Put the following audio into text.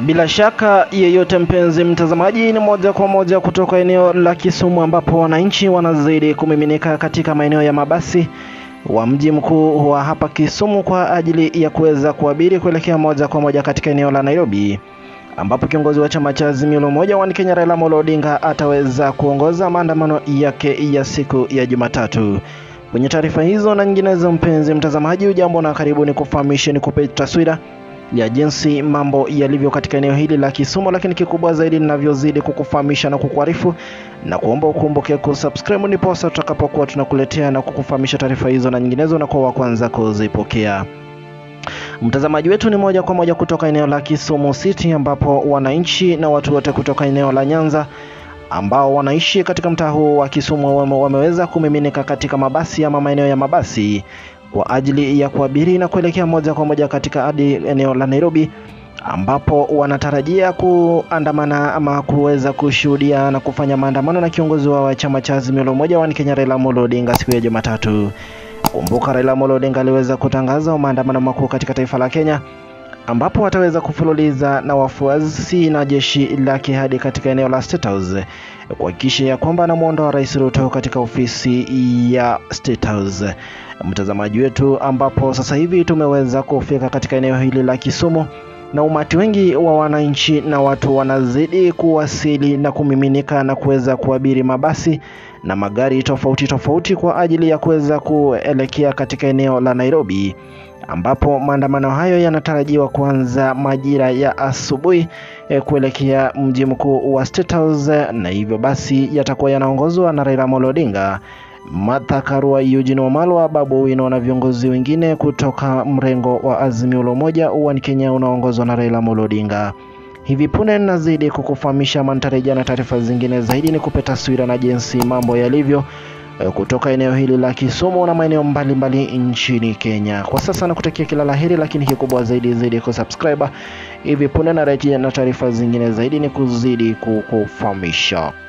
Bila shaka yeyote, mpenzi mtazamaji, ni moja kwa moja kutoka eneo la Kisumu ambapo wananchi wanazidi kumiminika katika maeneo ya mabasi wa mji mkuu wa hapa Kisumu kwa ajili ya kuweza kuabiri kuelekea moja kwa moja katika eneo la Nairobi ambapo kiongozi wa chama cha Azimio la Umoja wa Kenya Raila Amolo Odinga ataweza kuongoza maandamano yake ya siku ya Jumatatu. Kwenye taarifa hizo na nyinginezo, mpenzi mtazamaji, ujambo na karibu ni kufahamishe ni kupe taswira ya jinsi mambo yalivyo katika eneo hili la Kisumu, lakini kikubwa zaidi ninavyozidi kukufahamisha na kukuarifu na kuomba ukumbuke kusubscribe, ndiposa tutakapokuwa tunakuletea na kukufahamisha taarifa hizo na nyinginezo na kwa wa kwanza kuzipokea. Mtazamaji wetu ni moja kwa moja kutoka eneo la Kisumu City ambapo wananchi na watu wote kutoka eneo la Nyanza ambao wanaishi katika mtaa huu wa Kisumu wame, wameweza kumiminika katika mabasi ama maeneo ya mabasi kwa ajili ya kuabiri na kuelekea moja kwa moja katika hadi eneo la Nairobi ambapo wanatarajia kuandamana ama kuweza kushuhudia na kufanya maandamano na kiongozi wao wa chama cha Azimio la Umoja wa Kenya Raila Amolo Odinga siku ya Jumatatu. Kumbuka Raila Amolo Odinga aliweza kutangaza maandamano makuu katika taifa la Kenya ambapo wataweza kufululiza na wafuasi na jeshi lake hadi katika eneo la State House kuhakikisha ya kwamba anamwondoa Rais Ruto katika ofisi ya State House. Mtazamaji wetu, ambapo sasa hivi tumeweza kufika katika eneo hili la Kisumu na umati wengi wa wananchi na watu wanazidi kuwasili na kumiminika na kuweza kuabiri mabasi na magari tofauti tofauti kwa ajili ya kuweza kuelekea katika eneo la Nairobi ambapo maandamano hayo yanatarajiwa kuanza majira ya asubuhi eh, kuelekea mji mkuu wa State House, na hivyo basi yatakuwa yanaongozwa na Raila Amolo Odinga, Martha Karua, Eugene Wamalwa, Babu Owino na viongozi wengine kutoka mrengo wa Azimio la Umoja wa Kenya unaoongozwa na Raila Amolo Odinga. Hivi punde nazidi kukufahamisha mantarejea na taarifa zingine zaidi, ni kupe taswira na jinsi mambo yalivyo kutoka eneo hili la Kisumu na maeneo mbalimbali nchini Kenya. Kwa sasa nakutakia kila laheri, lakini kikubwa zaidi zaidi kusubscribe. Hivi punde narejea na taarifa zingine zaidi, ni kuzidi kukufahamisha.